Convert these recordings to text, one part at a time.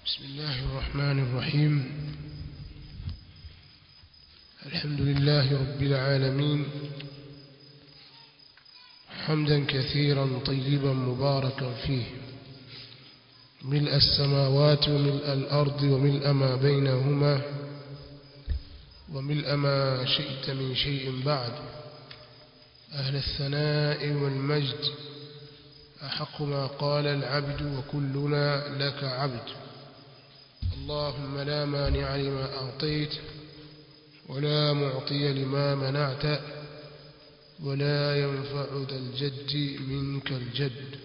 بسم الله الرحمن الرحيم الحمد لله رب العالمين حمدا كثيرا طيبا مباركا فيه ملء السماوات وملء الأرض وملء ما بينهما وملء ما شئت من شيء بعد أهل الثناء والمجد أحق ما قال العبد وكلنا لك عبد اللهم لا مانع لما أعطيت ولا معطي لما منعت ولا ينفع ذا الجد منك الجد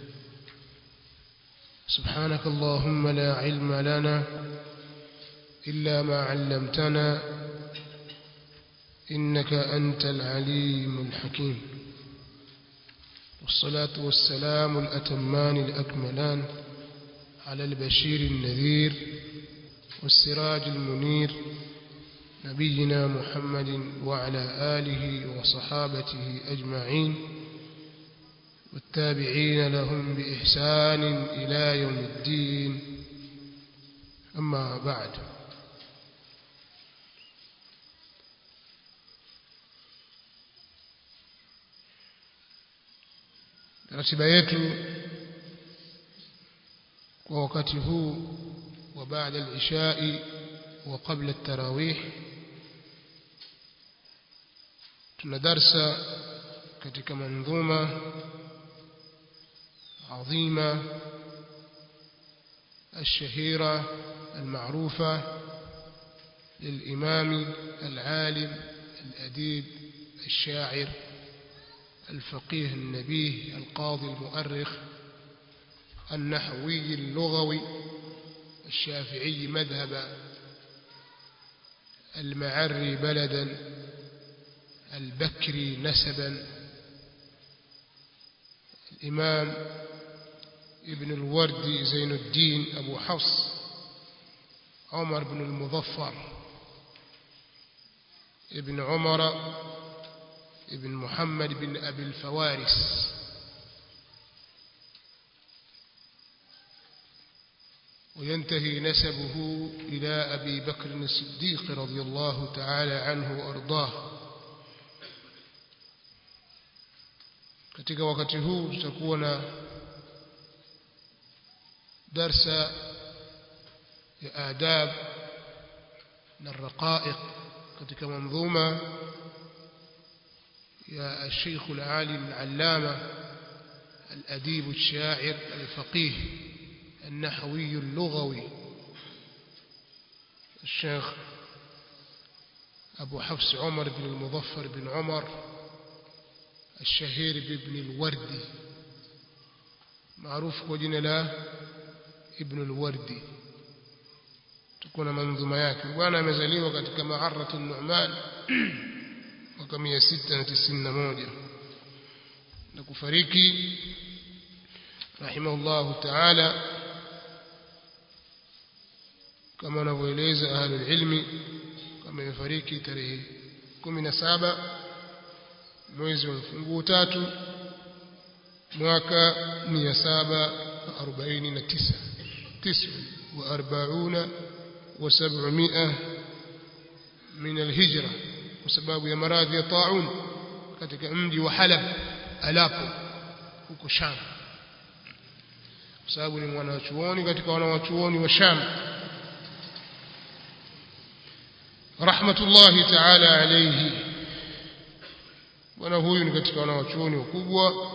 سبحانك اللهم لا علم لنا إلا ما علمتنا إنك أنت العليم الحكيم والصلاة والسلام الأتمان الأكملان على البشير النذير والسراج المنير نبينا محمد وعلى آله وصحابته أجمعين والتابعين لهم بإحسان إلى يوم الدين أما بعد ratiba yetu kwa wakati huu wa baada al-ishai wa qabla at-tarawih tuna darsa katika manzuma adhima الشهيرة المعروفة للإمام العالم الأديب الشاعر الفقيه النبيه القاضي المؤرخ النحوي اللغوي الشافعي مذهبا المعري بلدا البكري نسبا الإمام ابن الوردي زين الدين أبو حفص عمر بن المظفر ابن عمر ابن محمد بن أبي الفوارس وينتهي نسبه إلى أبي بكر الصديق رضي الله تعالى عنه وأرضاه katika wakati huu tutakuwa na darsa ya adab na raqaiq katika manzuma يا الشيخ العالم العلامة الأديب الشاعر الفقيه النحوي اللغوي الشيخ أبو حفص عمر بن المظفر بن عمر الشهير بابن الوردي معروف وجن له ابن الوردي تكون منظومة yake bwana amezaliwa katika ma'arrat an-Nu'man mwaka 691 na kufariki rahimahullahu ta'ala kama wanavyoeleza ahlul ilmi kama imefariki tarehe 17 mwezi wa mfunguo tatu mwaka 749 49 و700 من الهجره kwa sababu ya maradhi ya taun katika mji wa Halab Aleppo huko Sham kwa sababu ni mwanachuoni katika wanawachuoni wa Sham rahmatullahi ta'ala alayhi bwana huyu ni katika wanawachuoni wakubwa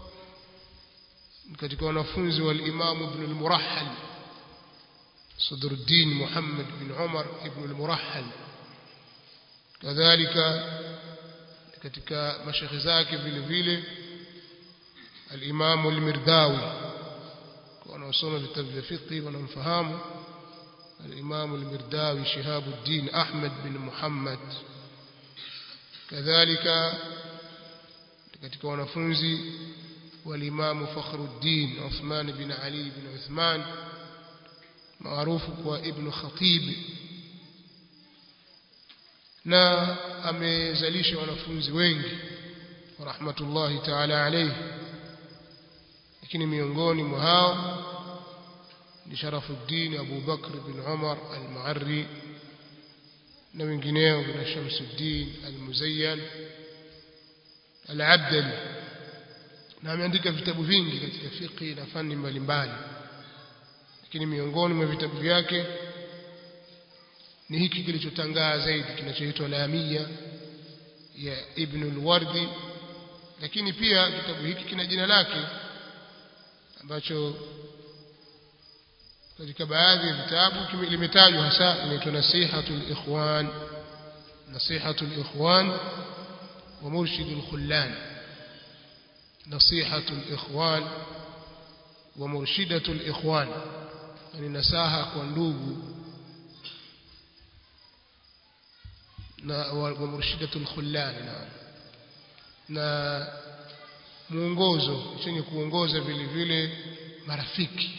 katika wanafunzi wa al-Imam Ibn al-Murahhal Sadruddin Muhammad bin Umar ibn al-Murahhal kadhalika katika mashekhe zake vile vile al-Imam al-Mirdawi wanaosoma vitabu vya fiqh wanamfahamu al-Imam al-Mirdawi Shihabuddin Ahmad bin Muhammad kadhalika katika wanafunzi wal-Imam Fakhruddin Uthman bin Ali bin Uthman maarufu kwa Ibn Khatib na amezalisha wanafunzi wengi rahmatullahi ta'ala alayhi lakini miongoni mwa hao ni Sharafuddin Abu Bakr bin Umar al-Mu'arri na wengineo kuna Shamsuddin al-Muzayyan al-Abdali na ameandika vitabu vingi katika fiqh na fani mbalimbali lakini miongoni mwa vitabu vyake ni hiki kilichotangaa zaidi kinachoitwa Lamia ya Ibn al-Wardi lakini pia kitabu hiki kina jina lake ambacho katika baadhi ya vitabu limetajwa hasa inaitwa Nasihatul Ikhwan Nasihatul Ikhwan wa Murshidul Khullan Nasihatul Ikhwan wa Murshidatul Ikhwan yani nasaha kwa ndugu na wa Murshidatul Khullan na na muongozo chenye kuongoza vile vile marafiki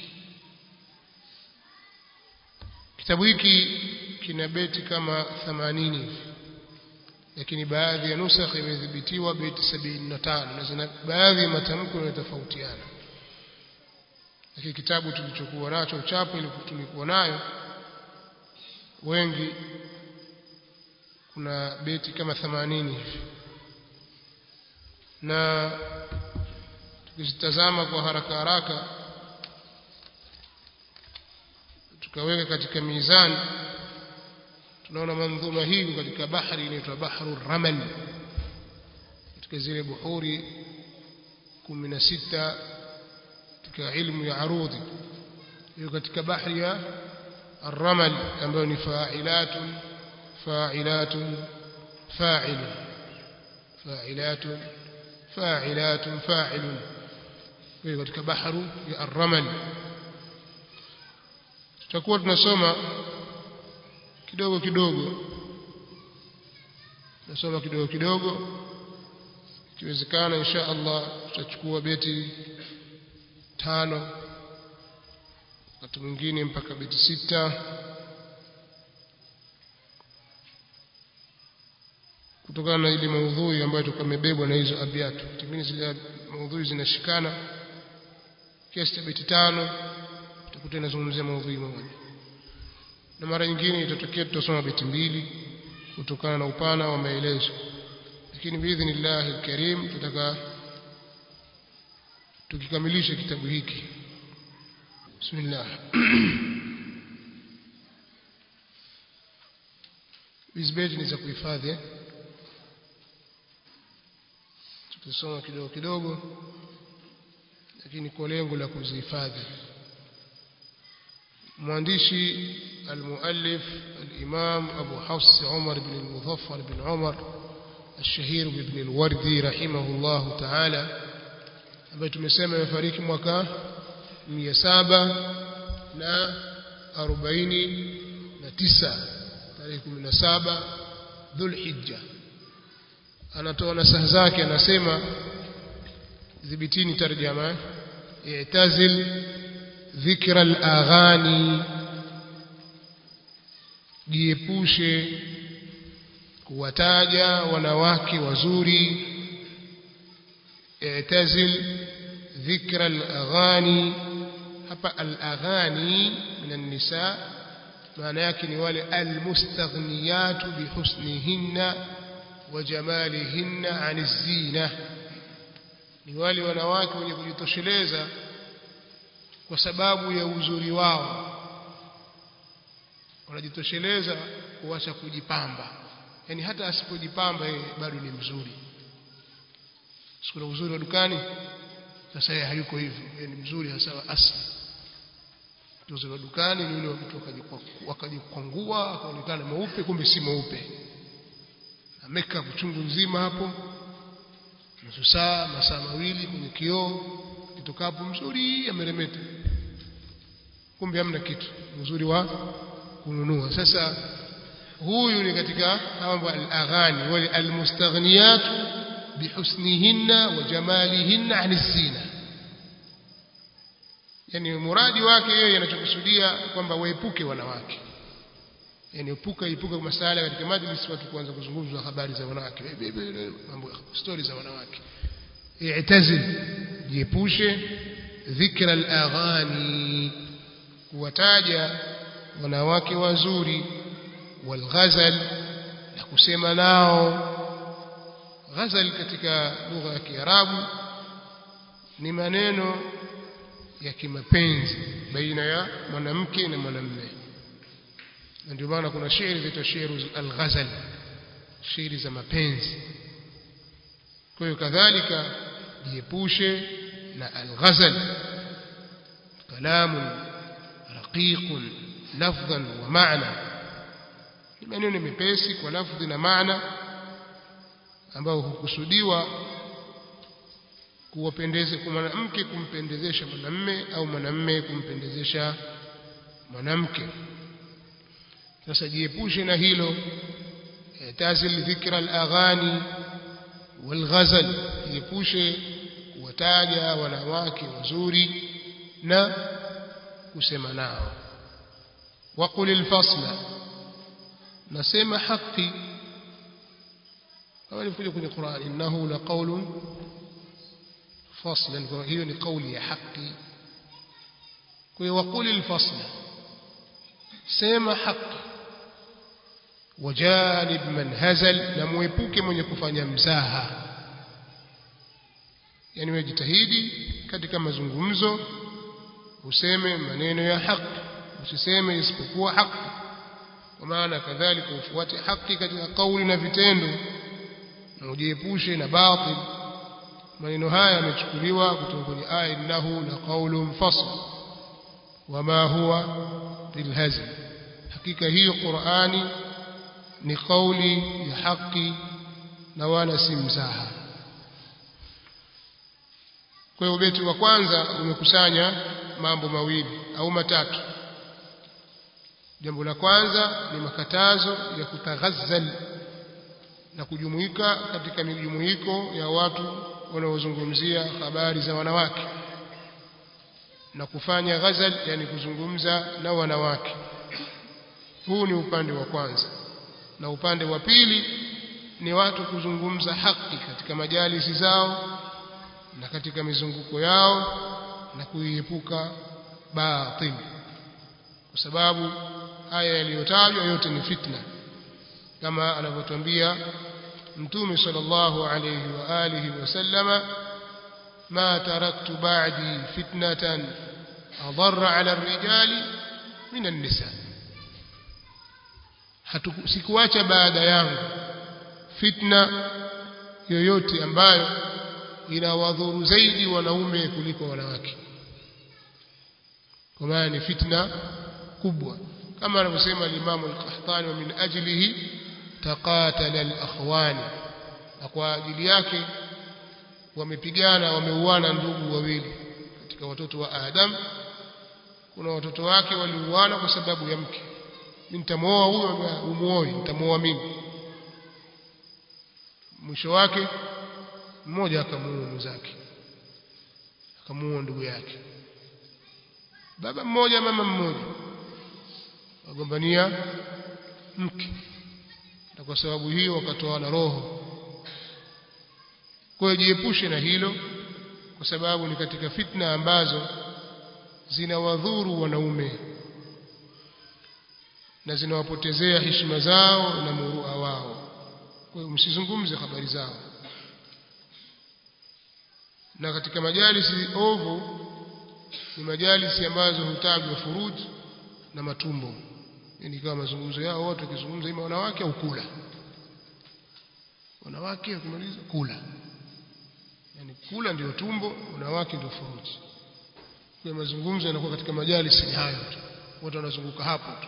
kitabu hiki kina beti kama 80 hivi lakini baadhi ya nusakh imedhibitiwa beti 75 na zina baadhi ya matamko yanatofautiana lakini kitabu tulichokuwa nacho chapo ile tulikuwa nayo wengi kuna beti kama 80 hivi na tukizitazama kwa haraka haraka tukaweka katika mizani tunaona mandhuma hii katika bahari inaitwa bahru ramal katika zile buhuri 16 katika ilmu ya arudhi hiyo katika bahari ya الرمل ambayo ni fa'ilatun fa'ilatun fa'ilun fa'ilatun fa'ilatun fa'ilun hiyo katika bahru ya الرمل tutakuwa tunasoma kidogo kidogo tunasoma kidogo kidogo ikiwezekana insha Allah tutachukua beti tano wakati mwingine mpaka beti sita kutokana na ile maudhui ambayo tukamebebwa na hizo abiatu tingine zile maudhui zinashikana kiasi cha beti tano utakuta inazungumzia maudhui moja na mara nyingine itatokea tutasoma beti mbili kutokana na upana wa maelezo lakini biidhnillah alkarim tutaka tukikamilisha kitabu hiki bismillah hizi beti ni za kuhifadhi tutasoma kidogo kidogo lakini kwa lengo la kuzihifadhi mwandishi المؤلف الإمام أبو حفص عمر بن المظفر بن عمر الشهير بابن الوردي رحمه الله تعالى ambaye tumesema amefariki mwaka 749 tarehe 17 Dhulhijja anatoa nasaha zake anasema dhibitini tarjama i'tazil dhikra al-aghani jiepushe kuwataja wanawake wazuri i'tazil dhikra al-aghani hapa al-aghani min an-nisa maana yake ni wale al-mustaghniyat bihusnihinna wa jamalihinna 'an az-zina ni wale wanawake wenye kujitosheleza kwa sababu ya uzuri wao wanajitosheleza kuacha kujipamba yani hata asipojipamba yeye bado ni mzuri sikuna uzuri wa dukani sasa yeye hayuko hivyo yeye ni mzuri hasa wa asli uzuri wa dukani ni yule mtu akajikwangua akaonekana mweupe kumbe si mweupe na makeup chungu nzima hapo nusu saa masaa mawili kwenye kioo kitokapo mzuri ameremeta kumbe hamna kitu uzuri wa kununua sasa huyu ni katika mambo al-aghani wal almustaghniyat bihusnihinna wa jamalihinna an zina yani muradi wake yeye anachokusudia kwamba waepuke wanawake yani epuka epuka masala katika majlis watu kuanza kuzungumza habari za wanawake mambo stories za wanawake i'tazil jiepushe dhikra al-aghani kuwataja wanawake wazuri walghazal na kusema nao ghazal katika lugha ya Kiarabu ni maneno ya kimapenzi baina ya mwanamke na mwanamume na ndio maana kuna shairi zitwa shairu al-ghazal shairi za mapenzi kwa hiyo kadhalika jiepushe na al-ghazal kalamu raqiq lafdhan wa ma'na ni maneno mepesi kwa lafdhi na maana ambayo hukusudiwa kuwapendeze kwa mwanamke kumpendezesha mwanamme au mwanamme kumpendezesha mwanamke sasa jiepushe na hilo tazil dhikra al-aghani wal-ghazal jiepushe kuwataja wanawake wazuri na kusema nao waqul al-fasla nasema haki kama ilivyokuja kwenye Qur'an innahu laqawlun faslan kwa hiyo ni kauli ya haki kwa hiyo waqul al-fasla sema haki wajanib man hazal na muepuke mwenye kufanya mzaha yani wajitahidi katika mazungumzo useme maneno ya haki usiseme isipokuwa haki kwa maana kadhalika ufuate haki katika kauli na vitendo na ujiepushe na batil maneno haya yamechukuliwa kutoka kwenye aya innahu la qaulun fasl wama huwa bilhazl hakika hiyo Qur'ani ni kauli ya haki na wala si mzaha kwa hiyo beti wa kwanza umekusanya mambo mawili au matatu jambo la kwanza ni makatazo ya kutaghazzal na kujumuika katika mijumuiko ya watu wanaozungumzia habari za wanawake na kufanya ghazal yani kuzungumza na wanawake huu ni upande wa kwanza na upande wa pili ni watu kuzungumza haki katika majalisi zao na katika mizunguko yao na kuiepuka batil kwa sababu haya yaliyotajwa yote ni fitna kama anavyotuambia mtume sallallahu alayhi wa alihi wasallama ma taraktu ba'di fitnatan adarra ala ar-rijali min an-nisa sikuacha baada yangu fitna yoyote ambayo inawadhuru zaidi wanaume kuliko wanawake kwa maana ni fitna kubwa kama anavyosema al-Imam al-Qahtani wa min ajlihi taqatala al-akhwani na kwa ajili yake wamepigana wameuana ndugu wawili katika watoto wa Adam kuna watoto wake waliuana kwa sababu ya mke nitamwoa huyo umuoe nitamwoa mimi mwisho wake mmoja akamuua mwenzake akamuua ndugu yake baba mmoja mama mmoja wagombania mke na kwa sababu hiyo wakatoana roho kwa hiyo jiepushe na hilo kwa sababu ni katika fitna ambazo zinawadhuru wanaume na zinawapotezea heshima zao na murua wao kwa hiyo msizungumze habari zao na katika majalisi ovu ni majalisi ambazo hutajwa furuj na matumbo yani kama mazungumzo yao wote wakizungumza ima wanawake au kula wanawake wakimaliza kula yani kula ndio tumbo wanawake ndio furuji kwa mazungumzo yanakuwa katika majalisi ni hayo tu watu wanazunguka hapo tu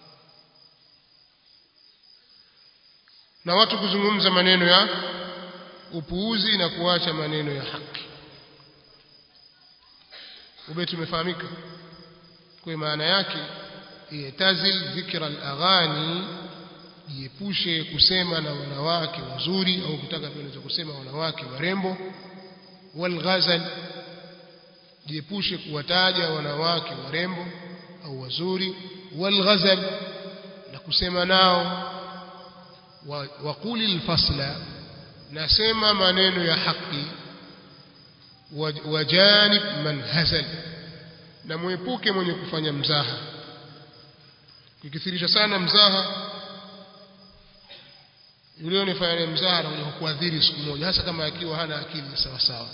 na watu kuzungumza maneno ya upuuzi na kuacha maneno ya haki ubeti umefahamika kwa maana yake yatazil dhikra al-aghani jiepushe kusema na wanawake wazuri au kutaka pia kusema wanawake warembo walghazal jiepushe kuwataja wanawake warembo au wazuri walghazal na kusema nao waquli alfasla nasema maneno ya haki wajanib man hazal na muepuke mwenye kufanya mzaha ukikithirisha sana mzaha yule unifanya mzaha anakuja kukuadhiri siku moja hasa kama akiwa hana akili sawa sawa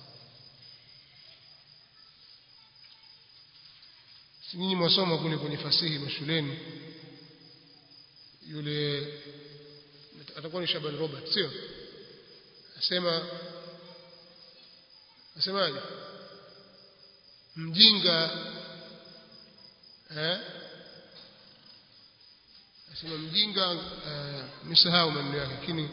nyinyi mwasoma kule kwenye fasihi mashuleni yule atakuwa ni Shaban Robert sio asema asemaje mjinga eh asema mjinga uh, nisahau maneno yake lakini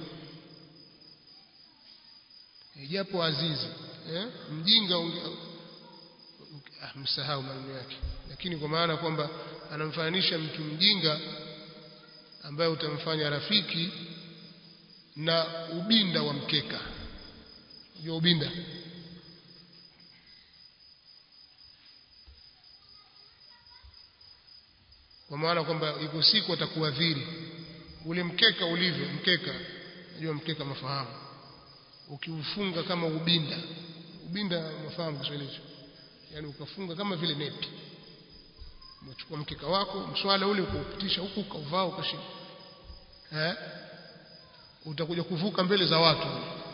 japo azizi eh mjinga unge, ah, msahau maneno yake lakini kwa maana kwamba anamfananisha mtu mjinga ambaye utamfanya rafiki na ubinda wa mkeka unajua ubinda kwa maana kwamba iko siku atakuadhiri ule mkeka ulivyo mkeka unajua mkeka mafahamu ukiufunga kama ubinda ubinda mafahamu Kiswahili hicho yani ukafunga kama vile nepi unachukua mkeka wako mswala ule ukaupitisha huku ukauvaa ukashika eh utakuja kuvuka mbele za watu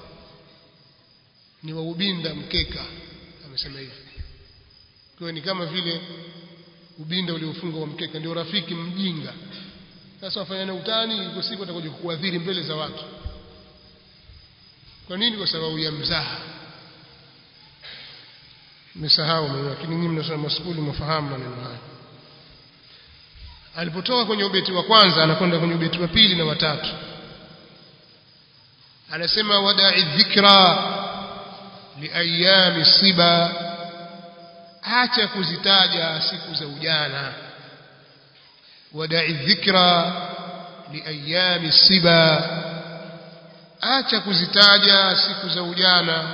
ni wa ubinda mkeka amesema hivi kwa ni kama vile ubinda uliofunga wa mkeka ndio rafiki mjinga sasa wafanyana utani iko siku atakuja kukuadhiri mbele za watu kwa nini kwa sababu ya mzaha nimesahau mimi lakini nyinyi mnasoma maskuli mfahamu maneno haya alipotoka kwenye ubeti wa kwanza anakwenda kwenye ubeti wa pili na watatu anasema wada'i dhikra liayami siba acha kuzitaja siku za ujana wada'i dhikra liayami siba acha kuzitaja siku za ujana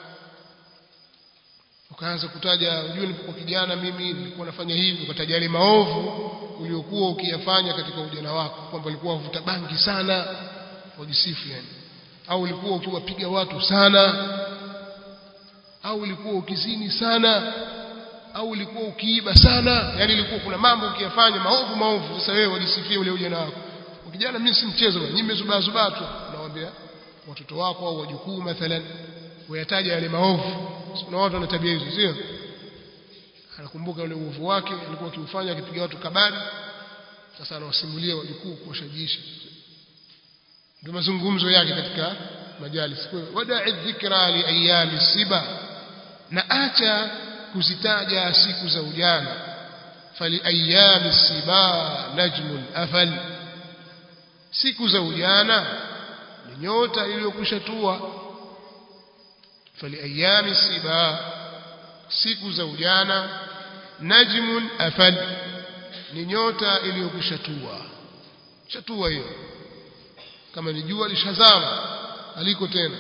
ukaanza kutaja unajua nilipokuwa kijana mimi nilikuwa nafanya hivi ukataja yale maovu uliokuwa ukiyafanya katika ujana wako kwamba ulikuwa uvuta bangi sana wajisifu yani au ulikuwa ukiwapiga watu sana au ulikuwa ukizini sana au ulikuwa ukiiba sana yani ilikuwa kuna mambo ukiyafanya maovu maovu sasa wewe wajisifie ule ujana wako kijana mimi si mchezo nyinyi mmezubaa zubaa tu nawaambia watoto wako au wajukuu mathalan wayataja yale maovu kuna watu wana tabia hizo sio anakumbuka ule uovu wake alikuwa akiufanya akipiga watu kabari sasa anawasimulia wajukuu kuwashajiisha ndio mazungumzo yake katika majalis wada'i dhikra li ayami siba na acha kuzitaja siku za ujana fali ayami siba najmun afal siku za ujana ni nyota iliyokwishatua fali ayami siba siku za ujana najmun afal ni nyota iliyokwishatua shatua hiyo kama ni jua lishazama aliko tena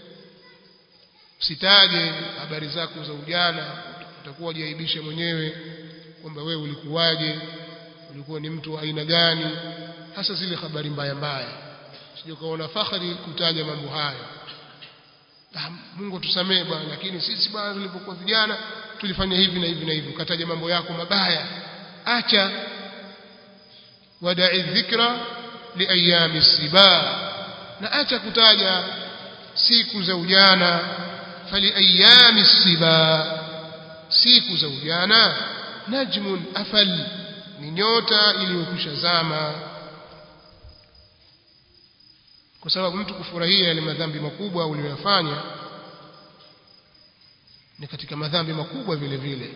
usitaje habari zako za ujana utakuwa jiaibisha mwenyewe kwamba wewe ulikuwaje ulikuwa ni mtu wa aina gani hasa zile habari mbaya mbaya sije kaona fahari kutaja mambo hayo ah, Mungu tusamee bwana lakini sisi bwana tulipokuwa vijana tulifanya hivi na hivi na hivi ukataja mambo yako mabaya acha wada'i dhikra liayami siba na acha kutaja siku za ujana fali ayami siba siku za ujana najmun afal ni nyota iliyokwisha zama kwa sababu mtu kufurahia yale madhambi makubwa uliyoyafanya ni katika madhambi makubwa vile vile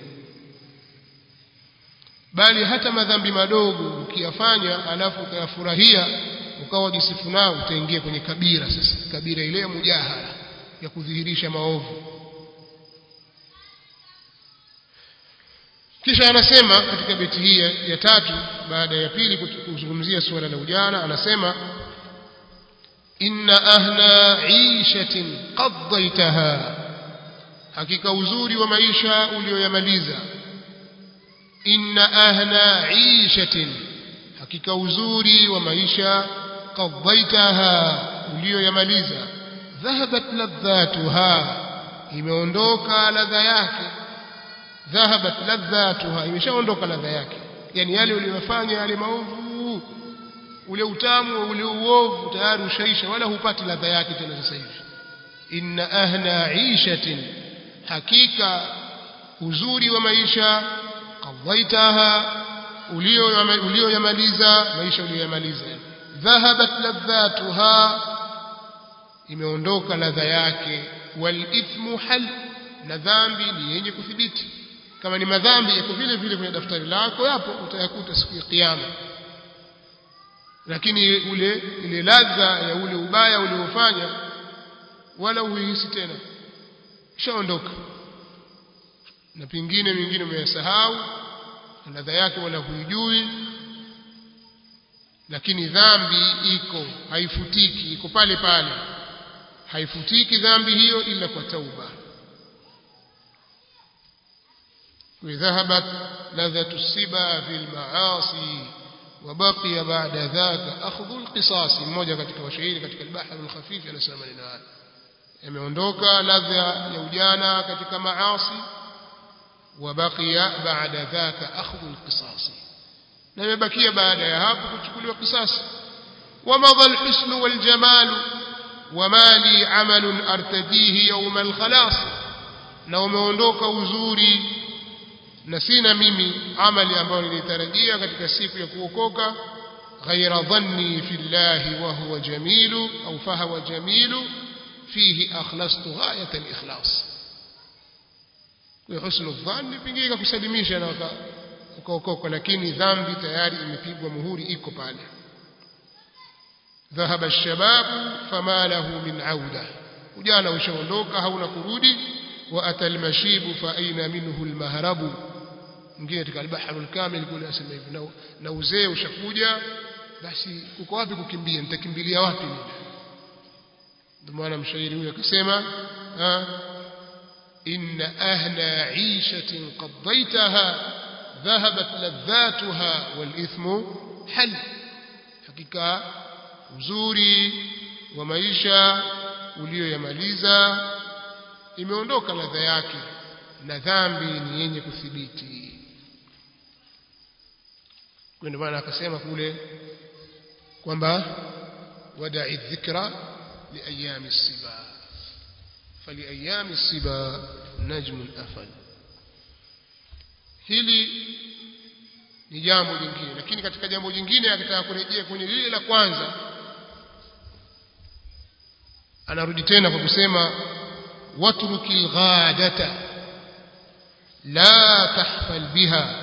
bali hata madhambi madogo ukiyafanya alafu ukayafurahia ukawa jisifu nao utaingia kwenye kabira sasa kabira ile ya mujahara ya kudhihirisha maovu kisha anasema katika beti hii ya tatu baada ya pili kuzungumzia suala la ujana anasema inna ahna ishatin qaddaitaha hakika uzuri wa maisha ulioyamaliza inna ahna ishatin hakika uzuri wa maisha qaddaitaha ulioyamaliza dhahabat ladhatuha imeondoka ladha yake dhahabat ladhatuha imeshaondoka ladha yake yani yale uliyofanya yale maovu ule utamu ule uovu tayari ushaisha wala hupati ladha yake tena sasa hivi inna ahna ishatin hakika uzuri wa maisha qadaitaha ulioyamaliza maisha uliyoyamaliza dhahabat ladhatuha imeondoka ladha yake wal ithmu hal na dhambi ni yenye kuthibiti kama ni madhambi yako vile vile kwenye daftari lako yapo utayakuta siku ya kiyama lakini ule ile ladha ya ule ubaya uliofanya wala huihisi tena ishaondoka na pingine mingine umeyasahau ladha yake wala huijui lakini dhambi iko haifutiki iko pale pale haifutiki dhambi hiyo ila kwa tauba وذهبت لذة السبا في المعاصي وبقي بعد ذاك أخذ القصاص mmoja katika washairi katika al-bahr al-khafif anasema maneno haya yameondoka ladha ya ujana katika maasi وبقي بعد ذاك أخذ القصاص na imebakia baada ya hapo kuchukuliwa kisasi ومضى الحسن والجمال وما لي عمل أرتديه يوم الخلاص na umeondoka uzuri na sina mimi amali ambayo nilitarajia katika siku ya kuokoka ghaira dhanni fi llahi wa huwa jamilu au fahawa jamilu fihi akhlastu ghayat alikhlas kwa husnu dhanni pengine kusalimisha na ukaokoka lakini dhambi tayari imepigwa muhuri iko pale ذهب الشباب فما له من عودة ujana ushaondoka hauna kurudi وأتى المشيب فأين منه المهرب mwingine katika al-bahr al-kamil kule asema hivi na, na uzee ushakuja basi uko wapi kukimbia nitakimbilia wapi mimi ndio maana mshairi huyo akasema inna ahla 'ishatin qadaytaha dhahabat ladhatuha wal ithmu hal hakika uzuri wa maisha ulioyamaliza imeondoka ladha yake na dhambi ni yenye kuthibiti kwa ndio maana akasema kule kwamba wada'i dhikra liayami siba faliayami siba najmun afal hili ni jambo jingine lakini katika jambo jingine akitaka kurejea kwenye lile la kwanza anarudi tena kwa kusema watruki alghadata la tahfal biha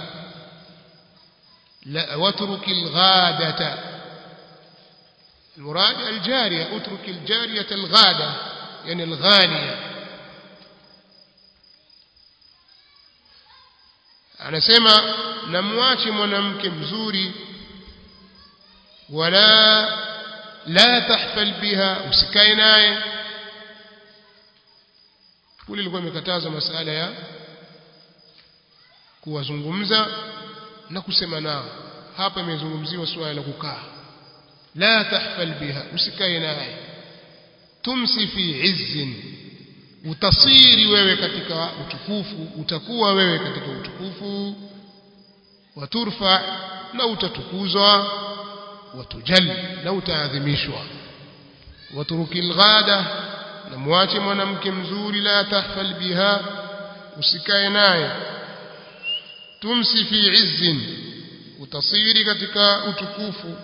لا واترك الغادة المراد الجارية اترك الجارية الغادة يعني الغانية anasema namwache mwanamke mzuri wala la tahfal biha usikae naye kule ilikuwa imekataza masala ya kuwazungumza na kusema nao hapa imezungumziwa suala la kukaa la tahfal biha usikae naye tumsi fi izzin utasiri wewe katika utukufu utakuwa wewe katika utukufu waturfa na utatukuzwa watujal na utaadhimishwa waturuki alghada na mwache mwanamke mzuri la tahfal biha usikae naye tumsi fi izzin utasiri katika utukufu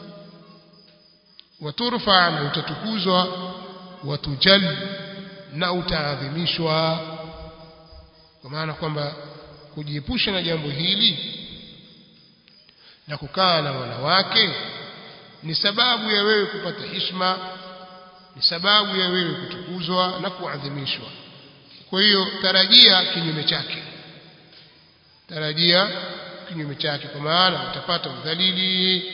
waturfa na utatukuzwa watujal na utaadhimishwa kwa maana kwamba kujiepusha na jambo hili na kukaa na wanawake ni sababu ya wewe kupata hishma ni sababu ya wewe kutukuzwa na kuadhimishwa kwa hiyo tarajia kinyume chake tarajia kinyume chake kwa maana utapata udhalili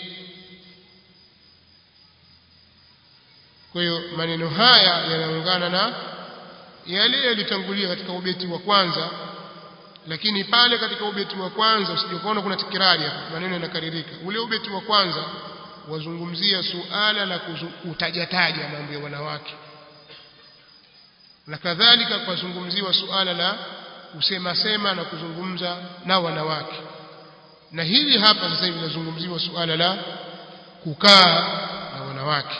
kwa hiyo maneno haya yanaungana na yale yalitangulia katika ubeti wa kwanza lakini pale katika ubeti wa kwanza usijokuona kuna tikirari hapa maneno yanakaririka ule ubeti wa kwanza wazungumzia suala la kutajataja mambo ya wanawake na kadhalika kwazungumziwa suala la kusema sema na kuzungumza na wanawake na hili hapa sasa hivi linazungumziwa suala la kukaa na wanawake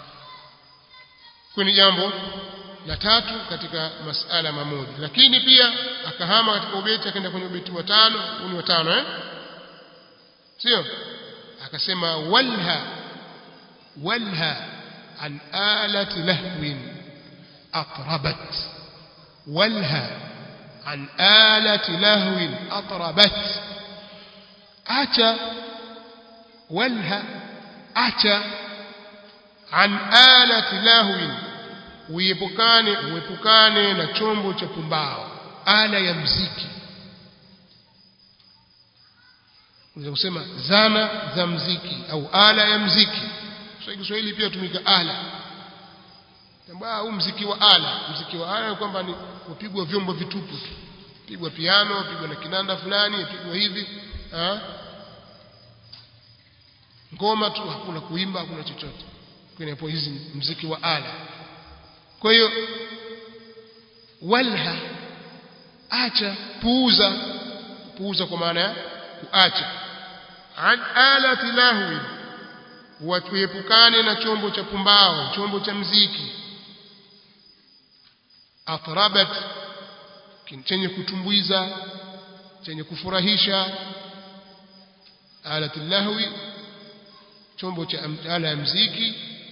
ni jambo la tatu katika masala mamoja lakini pia akahama katika ubeti akaenda kwenye ubeti wa tano huu ni wa tano eh sio akasema walha walha an alati lahwin atrabat walha an alati lahwin atrabat acha walha acha an alati lahwin uepukane uepukane na chombo cha pumbao ala ya mziki unaweza kusema zana za mziki au ala ya mziki kwa Kiswahili pia tumika ala tambaa huu mziki wa ala mziki wa ala kwamba ni kupigwa vyombo vitupu tu pigwa piano pigwa na kinanda fulani pigwa hivi ha? ngoma tu hakuna kuimba hakuna chochote kwenye hizi mziki wa ala kwa hiyo walha acha puuza puuza kwa maana ya kuacha an alati lahwi watuepukane na chombo cha pumbao chombo cha mziki atrabat chenye kutumbuiza chenye kufurahisha alati lahwi chombo cha ala ya mziki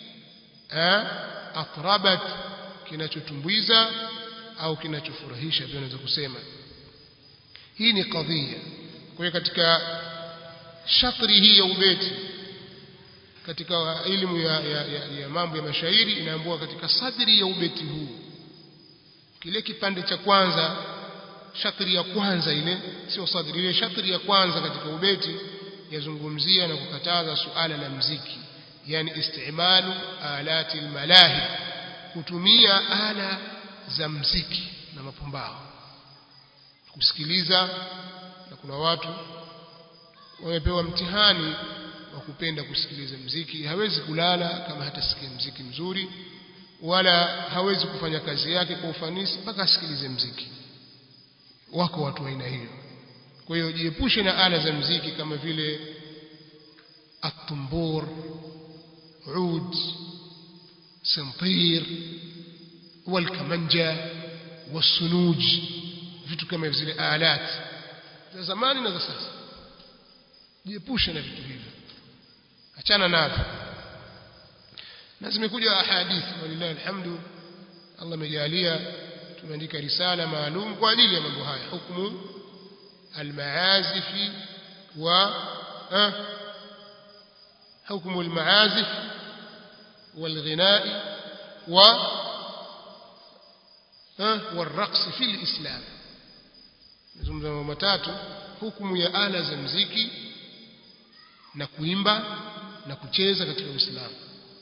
atrabat kinachotumbuiza au kinachofurahisha pia unaweza kusema hii ni kadhia kwa hiyo katika shatri hii ya ubeti katika elimu ya, ya, ya, ya mambo ya mashairi inaambiwa katika sadri ya ubeti huu kile kipande cha kwanza shatri ya kwanza ile sio sadri ile shatri ya kwanza katika ubeti yazungumzia na kukataza suala la mziki yani istimalu alati almalahi kutumia ala za mziki na mapumbao kusikiliza na kuna watu wamepewa mtihani wa kupenda kusikiliza mziki hawezi kulala kama hatasikia mziki mzuri wala hawezi kufanya kazi yake kwa ufanisi mpaka asikilize mziki wako watu wa aina hiyo kwa hiyo jiepushe na ala za mziki kama vile atumbur ud santir والكمنجة والسنوج vitu kama zile alat za zamani na za sasa jiepushe na vitu hivyo achana navyo na zimekuja ahadithi walillahi alhamdu Allah amejalia tumeandika risala maalum kwa ajili ya mambo haya hukumu almaazifi wa hukumu almaazif والغناء و والرقص في الإسلام nazungumza mambo matatu hukumu ya ala za mziki na kuimba na kucheza katika Uislamu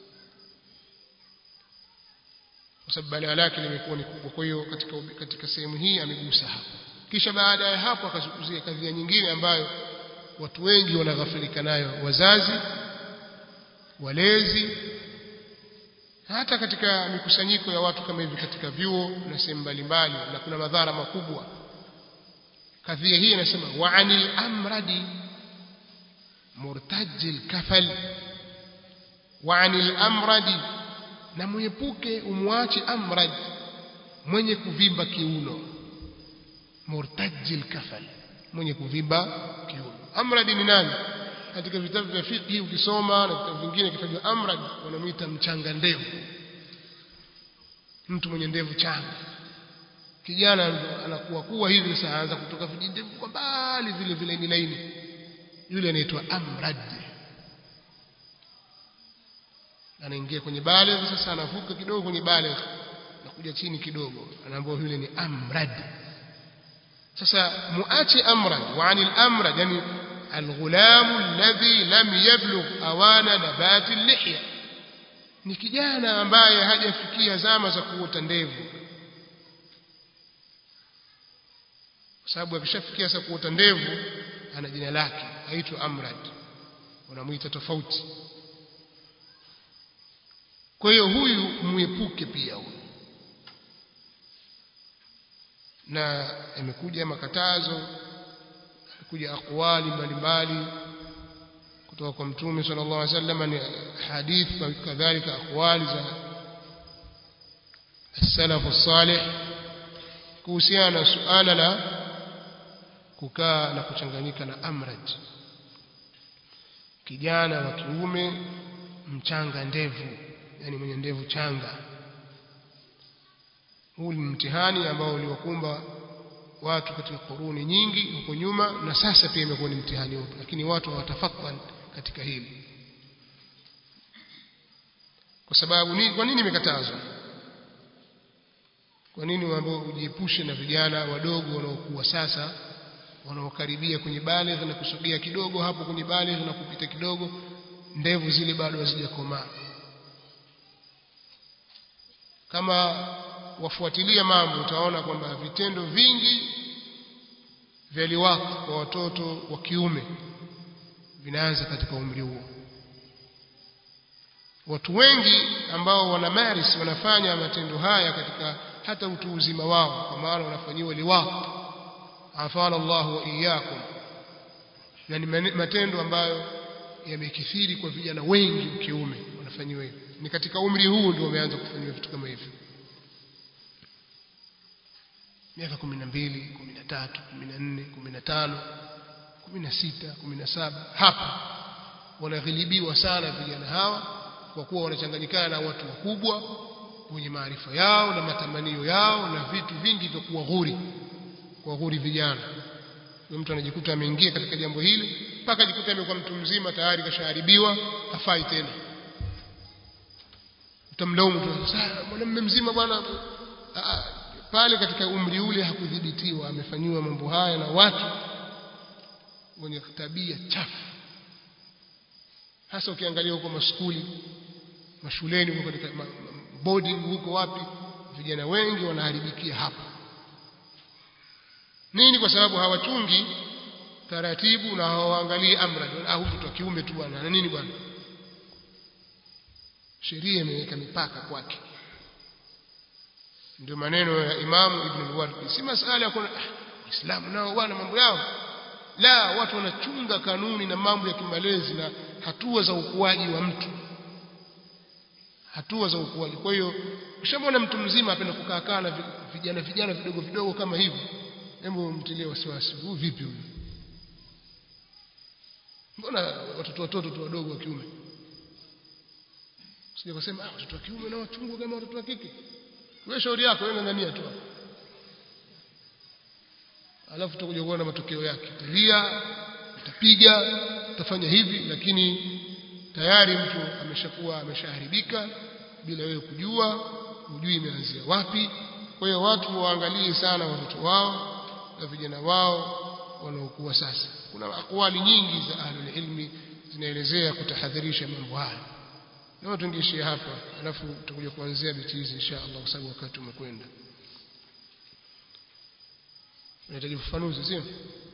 kwa sababu balaa lake limekuwa ni kubwa kwa hiyo katika katika sehemu hii amegusa hapo kisha baada ya hapo akazungumzia kadhia nyingine ambayo watu wengi wanaghafilika nayo wazazi walezi hata katika mikusanyiko ya watu kama hivi katika vyuo na sehemu mbalimbali na kuna madhara makubwa kadhia hii inasema wa anil amradi murtaji kafal wa anil amradi na mwepuke umwache amrad mwenye kuvimba kiuno murtaji kafal mwenye kuvimba kiuno amrad ni nani katika vitabu vya fiqh ukisoma na vitabu vingine kitajwa amrad wanamuita mchanga ndevu mtu mwenye ndevu changa kijana anakuwa kuwa hivi sasa anaanza kutoka vijindevu kwa mbali vile vile ni laini yule anaitwa amrad anaingia kwenye baligh sasa anavuka kidogo kwenye baligh na kuja chini kidogo anaambiwa yule ni amrad sasa muache amrad wa anil amrad yani الغلام الذي لم يبلغ أوان نبات اللحية ni kijana ambaye hajafikia zama za kuota ndevu kwa sababu akishafikia sasa kuota ndevu ana jina lake aitwa amrad wanamuita tofauti kwa hiyo huyu muepuke pia huyu na yamekuja makatazo kuja akwali mbalimbali kutoka kwa mtume sallallahu alaihi wasallam ni hadith kadhalika akwali za السلف الصالح kuhusiana na suala la kukaa na kuchanganyika na amrad kijana wa kiume mchanga ndevu yani mwenye ndevu changa huu ni mtihani ambao uliwakumba watu katika kuruni nyingi huko nyuma na sasa pia imekuwa ni mtihani upo lakini watu hawatafakwan katika hili kwa sababu ni kwa nini imekatazwa kwa nini ambao ujiepushe na vijana wadogo wanaokuwa sasa wanaokaribia kwenye baligh na kusogea kidogo hapo kwenye baligh na kupita kidogo ndevu zile bado hazijakomaa kama wafuatilia mambo utaona kwamba vitendo vingi vya liwaq kwa watoto wa kiume vinaanza katika umri huo watu wengi ambao wana maris wanafanya matendo haya katika hata utu uzima wao kwa maana wanafanyiwa liwaq afana Allah wa iyyakum na ni matendo ambayo yamekithiri kwa vijana wengi kiume wanafanyiwa hivyo ni katika umri huu ndio wameanza kufanyiwa vitu kama hivyo miaka 12 13 14 15 16 17 hapa wanaghilibiwa sana vijana hawa kwa kuwa wanachanganyikana na watu wakubwa wenye maarifa yao na matamanio yao na vitu vingi vya kuwaghuri kuwaghuri vijana mtu anajikuta ameingia katika jambo hili mpaka ajikuta amekuwa mtu mzima tayari kashaharibiwa hafai tena utamlaumu tu sasa mwanamume mzima bwana pale katika umri ule hakudhibitiwa amefanyiwa mambo haya na watu wenye tabia chafu hasa ukiangalia huko maskuli mashuleni huko katika boarding huko wapi vijana wengi wanaharibikia hapa nini kwa sababu hawachungi taratibu na hawaangalii amra ah huyu mtoto wa kiume tu bwana na nini bwana sheria imeweka mipaka kwake ndio maneno ya Imamu Ibn al-Wardi si masala ya kuna Uislamu nao bwana mambo yao la watu wanachunga kanuni na mambo ya kimalezi na hatua za ukuaji wa mtu hatua za ukuaji kwa hiyo ushamwona mtu mzima apenda kukaa kaa na vijana vijana vidogo vidogo kama hivyo hebu mtilie wasiwasi huu vipi huyu mbona watoto watoto tu wadogo wa kiume sije kusema ah watoto wa kiume na wachungwa kama watoto wa kike wewe shauri yako wewe ngangania tu alafu tutakuja kuona matokeo yake utalia utapiga utafanya hivi lakini tayari mtu ameshakuwa ameshaharibika bila wewe kujua hujui imeanzia wapi kwa hiyo watu waangalie sana watoto wao na vijana wao wanaokuwa sasa kuna akwali nyingi za ahlul ilmi zinaelezea kutahadharisha mambo haya na tungeishia hapa alafu tutakuja kuanzia biti hizi insha Allah kwa sababu wakati umekwenda unahitaji ufafanuzi sio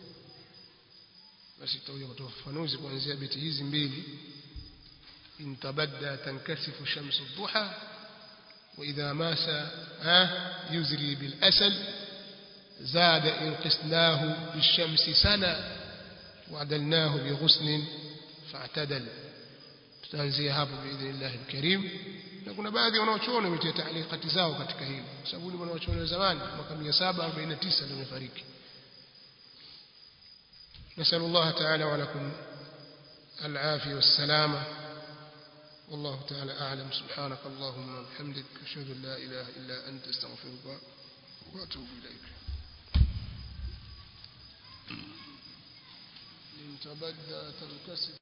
basi tutakuja kutoa ufafanuzi kuanzia biti hizi mbili in tabadda tankasifu shamsu dhuha وإذا ماس يزري بالأسل زاد إن قسناه بالشمس سنة وعدلناه بغصن فاعتدل tutaanzia hapo biidhnillah alkarim na kuna baadhi wanaochuoni wametia taalikati zao katika hili kwa sababu ni wanaochuoni wa zamani mwaka 749 ndio wamefariki نسأل الله تعالى ولكم العافية والسلامة والله تعالى أعلم سبحانك اللهم وبحمدك أشهد أن لا إله إلا أنت استغفرك وأتوب إليك إن تبدى تنكسر